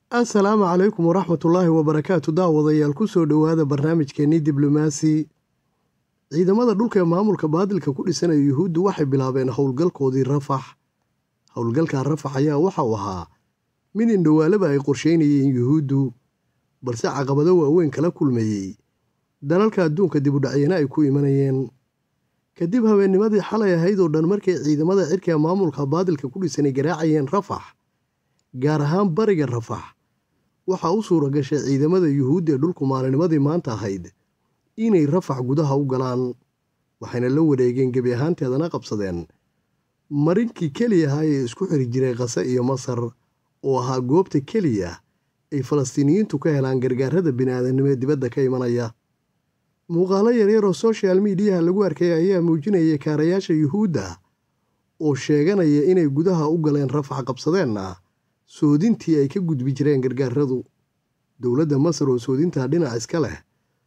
assalaamu calaykum waraxmatullaahi wabarakaatu daawadayaal ku soo dhowaada barnaamijkeennii diblomaasi ciidamada dhulka ee maamulka baadilka ku dhisanaya yuhuuddu waxay bilaabeen howlgalkoodii rafax howlgalka rafax ayaa waxa uu ahaa mid indhowaalaba ay qorsheynayeen yuhuuddu balse caqabado waaweyn kala kulmayey dalalka adduunka dibudhacyana ay ku imanayeen kadib habeennimadii xalay ahayd oo dhan markay ciidamada cirka ee maamulka baadilka ku dhisanay garaacayeen rafax gaar ahaan bariga rafax waxaa u suura gashay ciidamada yuhuudda ee dhulku maalinimadii maanta ahayd inay rafax gudaha u galaan waxayna la wareegeen gebi ahaanteedana qabsadeen marinkii keliya ahaa ee isku xiri jiray khase iyo masar oo ahaa goobta keliya ay falastiiniyiintu ka helaan gargaarada bini'aadanimo ee dibadda ka imanaya muuqaalo yaryar oo soshal miidiyaha lagu arkay ayaa muujinaya kaarayaasha yuhuudda oo sheeganaya inay gudaha u galeen rafax qabsadeenna soodintii ay ka gudbi jireen gargaaradu dowladda masar oo soodintaa dhinac iska leh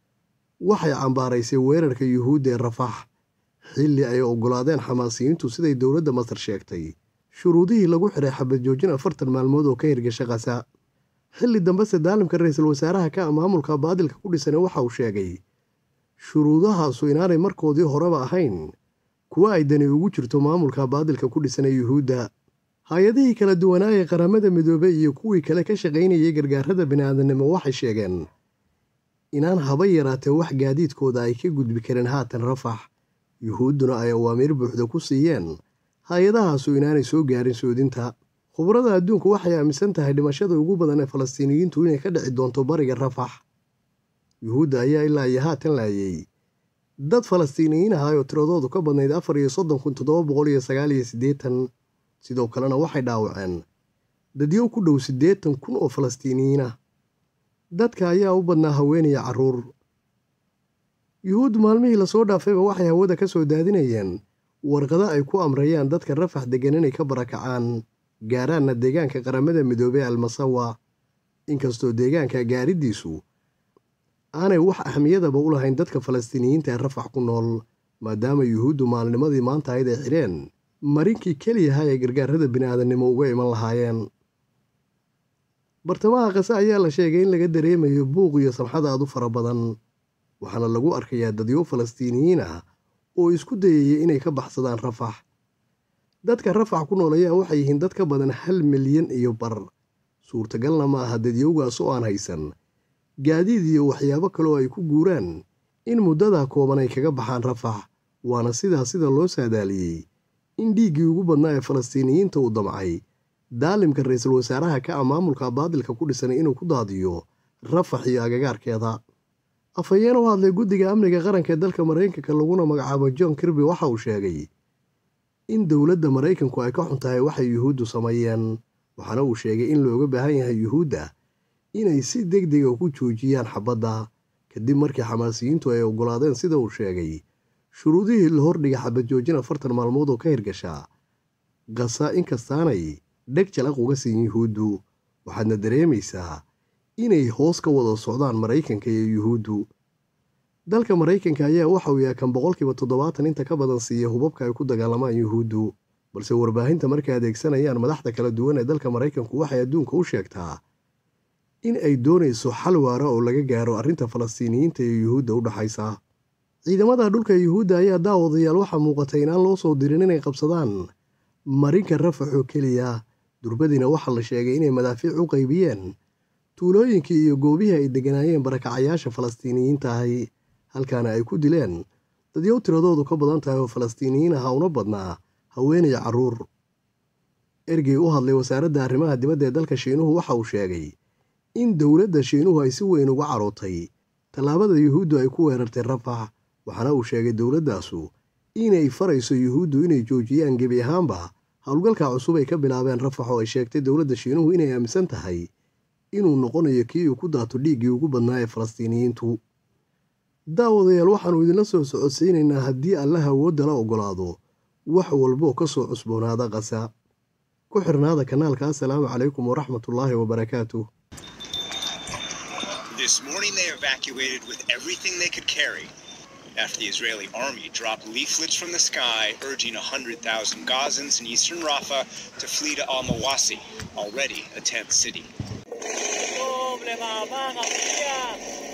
waxay cambaaraysay weerarka yuhuudda ee rafax xilli ay oggolaadeen xamaasiyiintu siday dowladda masar sheegtay shuruudihii lagu xidhay xabad joojin afartan maalmood oo ka hirgasha khasa xilli dambese daalimka ra-iisul wasaaraha ka maamulka baadilka ku dhisane waxa uu sheegay shuruudahaasu inaanay markoodii horeba ahayn kuwa ay dani ugu jirto maamulka baadilka ku dhisanay yuhuudda hay-adihii kala duwanaa ee qaramada midoobey iyo kuwii kale ka shaqaynayay gargaarada bini'aadanimo waxay sheegeen inaan haba yaraatee wax gaadiidkooda ay ka gudbi karin haatan rafax yuhuudduna ay awaamiir buuxda ku siiyeen hay-adahaasu inaanay soo gaarin soodinta khubrada adduunku waxay aaminsan tahay dhimashada ugu badan ee falastiiniyiintu inay ka dhici doonto bariga rafax yuhuudda ayaa ilaa iyo haatan laayay dad falastiiniyiin ahaa oo tiradoodu ka badnayd afar iyo soddon kun toddoba boqol iyo sagaal iyo siddeetan sidoo kalena waxay dhaawaceen dadyow ku dhow siddeetan kun oo falastiiniyiin ah dadka ayaa u badnaa haweenaya carruur yuhuud maalmihii lasoo dhaafayba waxay hawada ka soo daadinayeen warqado ay ku amrayaan dadka rafax deggan inay ka barakacaan gaaraanna deegaanka qaramada midoobey almasawa inkastoo deegaanka gaariddiisu aanay wax ahmiyadaba u lahayn dadka falastiiniyiinta ee rafax ku nool maadaama yuhuuddu maalnimadii maanta ahayd ay xidheen marinkii keliyaha ee gargaarada bini'aadannimo uga iman lahaayeen bartamaha kase ayaa la sheegay in laga dareemayo buuq iyo samxad aad u fara badan waxaana lagu arkayaa dadyo falastiiniyiin ah oo isku dayaya inay ka baxsadaan rafax dadka rafax ku nool ayaa waxay yihiin dad ka badan hal milyan iyo bar suurtagalna ma aha dadyowgaas oo aan haysan gaadiid iyo waxyaabo kaleoo ay ku guuraan in muddadaa kooban ay kaga baxaan rafax waana sidaa sida loo saadaaliyey in dhiiggii ugu badnaa ee falastiiniyiinta uu damcay daalimka ra-iisul wasaaraha ka ah maamulka baadilka ku dhisanay inuu ku daadiyo rafax iyo agagaarkeeda afhayeen u hadlay guddiga amniga qaranka ee dalka maraykanka laguna magacaabo john kirby waxa uu sheegay in dowladda maraykanku ay ka xun tahay waxay yuhuuddu sameeyeen waxaana uu sheegay in looga baahan yahay yuhuudda inay si deg dega ku joojiyaan xabadda kadib markii xamaasiyiintu ay oggolaadeen sida uu sheegay shuruudihii la hordhiga xabad joojin afartan maalmood oo ka hirgashaa kasa inkastaanay dheg jalaq uga siin yuhuuddu waxaadna dareemaysaa inay hoos ka wada socdaan maraykanka iyo yuhuuddu dalka maraykanka ayaa waxa uu yahay kan boqolkiiba toddobaatan inta ka badan siiya hubabka ay ku dagaalamaan yuhuuddu balse warbaahinta markay adeegsanayaan madaxda kala duwan ee dalka maraykanku waxay adduunka u sheegtaa in ay doonayso xal waara oo laga gaaro arrinta falastiiniyiinta iyo yuhuudda u dhaxaysa ciidamada dhulka yuhuudda ayaa daawadayaal waxaa muuqatay inaan loo soo dirin inay qabsadaan marinka rafax oo keliya durbadiina waxaa la sheegay inay madaafiic u qaybiyeen tuulooyinkii iyo goobihii ay degganaayeen barakacayaasha falastiiniyiinta ahi halkaana ay ku dileen dadyow tiradoodu ka badan tahay oo falastiiniyiin aha una badnaa haweenay carruur ergey u hadlay wasaaradda arrimaha dibadda ee dalka shiinuhu waxa uu sheegay in dowladda shiinuhu ay si weyn uga carootay tallaabada yuhuuddu ay ku weerartay rafax waxaana uu sheegay dowladdaasu inay farayso yuhuuddu inay joojiyaan gebi ahaanba howlgalka cusub ay ka bilaabeen rafax oo ay sheegtay dowladda shiinuhu inay aaminsan tahay inuu noqonayo kii uu ku daato dhiiggii ugu badnaa ee falastiiniyiintu daawadayaal waxaannu idinla soo socodsiinaynaa haddii allaha awoodda la oggolaado wax walboo ka soo cusboonaada qasa ku xirnaada kanaalka assalaamu calaykum waraxmatullaahi wabarakaatuh This morning they evacuated with everything they could carry after the Israeli army dropped leaflets from the sky urging 100,000 Gazans in eastern Rafah to flee to Al Mawasi, already a tent city. Ule mama pia